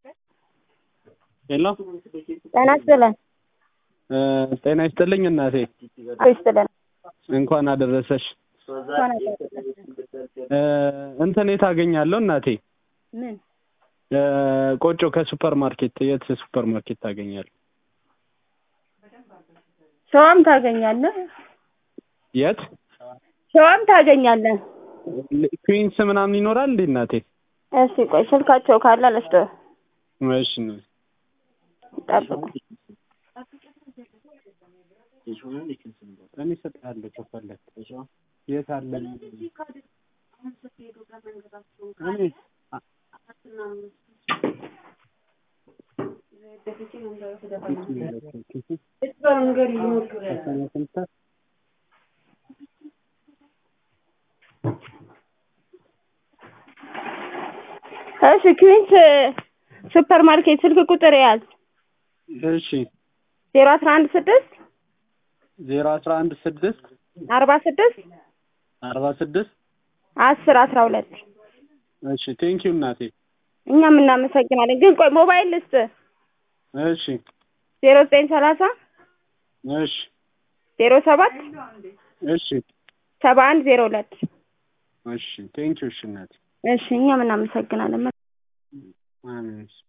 ሄሎ ጤና ይስጥልን። ጤና ይስጥልኝ እናቴ፣ ይስጥልን። እንኳን አደረሰሽ። እንኳን አደረሰን። እንትን የት አገኛለሁ እናቴ? ምን ቆጮ ከሱፐር ማርኬት የት ሱፐር ማርኬት ታገኛለሁ? ሸዋም ታገኛለህ፣ የት ሸዋም ታገኛለህ። ኩዊንስ ምናምን ይኖራል እንዴ እናቴ? እሺ ቆይ ስልካቸው ካለ ልስጥህ፣ እሺ ነው። ጠብቁ። እኔ እሰጥሃለሁ ከፈለክ። የት አለ? እኔ እሺ ኩዊንስ ሱፐር ማርኬት ስልክ ቁጥር ያዝ እሺ ዜሮ አስራ አንድ ስድስት ዜሮ አስራ አንድ ስድስት አርባ ስድስት አርባ ስድስት አስር አስራ ሁለት እሺ ቴንኪው እናቴ። እኛም እናመሰግናለን። ግን ቆይ ሞባይል ልስጥ እሺ ዜሮ ዘጠኝ ሰላሳ እሺ ዜሮ ሰባት እሺ ሰባ አንድ ዜሮ ሁለት እሺ ቴንኪው እሺ እናቴ። እሺ እኛም እናመሰግናለን። አሜን።